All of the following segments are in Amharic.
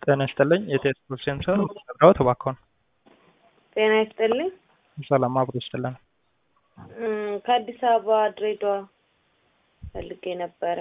ጤና ይስጥልኝ የቴሌ ሴንተር መረዳዎት እባክዎን። ጤና ይስጥልኝ። ሰላም አብሮ ይስጥልን። እም፣ ከአዲስ አበባ ድሬዳዋ ፈልጌ ነበረ።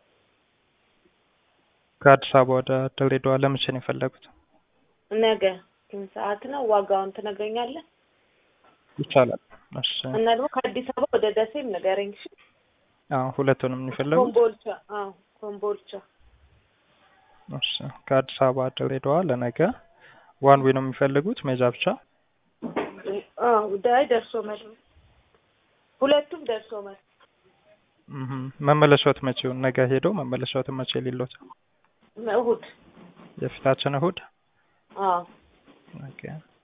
ከአዲስ አበባ ወደ ድሬዳዋ ለመቼ ነው የፈለጉት? ነገ ስንት ሰዓት ነው? ዋጋውን ትነግረኛለህ? ይቻላል። እሺ። እና ደግሞ ከአዲስ አበባ ወደ ደሴም ንገረኝ። እሺ? አዎ ሁለቱንም ነው የፈለጉት? ኮምቦልቻ። አዎ ኮምቦልቻ። እሺ። ከአዲስ አበባ ድሬዳዋ ለነገ ዋን ዌይ ነው የሚፈልጉት ሜጃ ብቻ? አዎ ዳይ ደርሶ መልስ ሁለቱም ደርሶ መልስ። እህ መመለሻዎት መቼውን? ነገ ሄደው መመለሻዎትን መቼ ሊሎት? እሑድ። የፊታችን እሑድ? አዎ ኦኬ።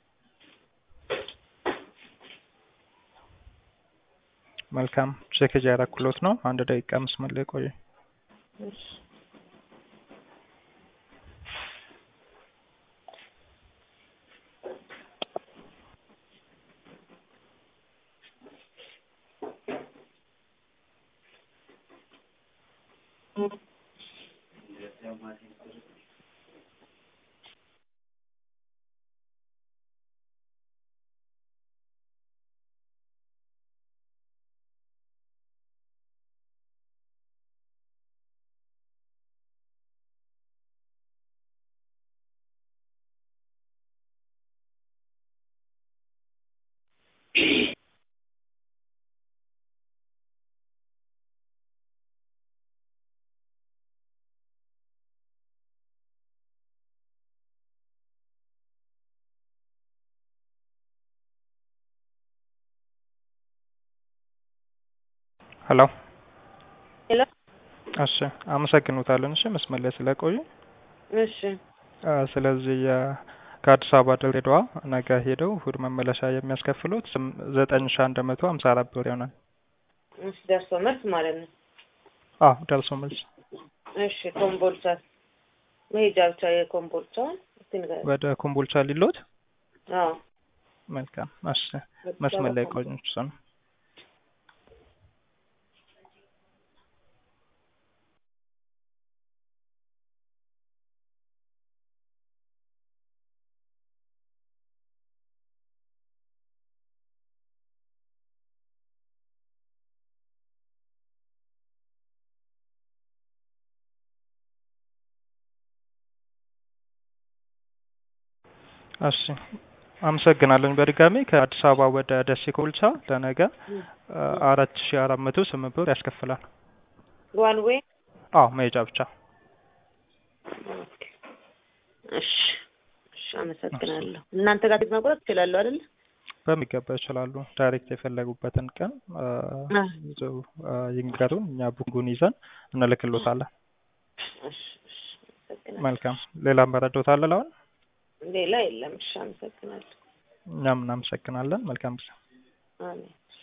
መልካም ቼክ እያደረኩሎት ነው። አንድ ደቂቃ መስመር ላይ ቆዩ። እሺ። ሄሎ ሄሎ። እሺ አመሰግኖታለን። እሺ መስመር ላይ ስለቆዩ። እሺ አ፣ ስለዚህ የ- ከአዲስ አበባ ድሬዳዋ ነገ ሄደው እሑድ መመለሻ የሚያስከፍሉት ስም- ዘጠኝ ሺህ አንድ መቶ ሀምሳ አራት ብር ይሆናል። እሺ ደርሶ መልስ ማለት ነው። አዎ ደርሶ መልስ እሺ ኮምቦልቻ መሄጃ ብቻ የኮምቦልቻውን እስቲ ንገረኝ። ወደ ኮምቦልቻ ሊሎት። አዎ መልካም እሺ መስመር ላይ ቆዩ። እሱ ነው እሺ አመሰግናለሁ። በድጋሚ ከአዲስ አበባ ወደ ደሴ ኮምቦልቻ ለነገ አራት ሺ አራት መቶ ስምንት ብር ያስከፍላል። ዋን ዌይ አዎ መሄጃ ብቻ። እሺ እሺ አመሰግናለሁ። እናንተ ጋር ትኬት መቁረጥ ትችላለሁ አይደል? በሚገባ ይችላሉ። ዳይሬክት የፈለጉበትን ቀን አ፣ አ፣ ይዘው አ፣ ይንገሩን፣ እኛ ቡኩን ይዘን እንልክሎታለን። እሺ እሺ አመሰግናለሁ። መልካም ሌላ መረዶት አለ አሁን? ሌላ የለም። እሺ አመሰግናለሁ። እኛም እናመሰግናለን። መልካም ጊዜ። አሜን።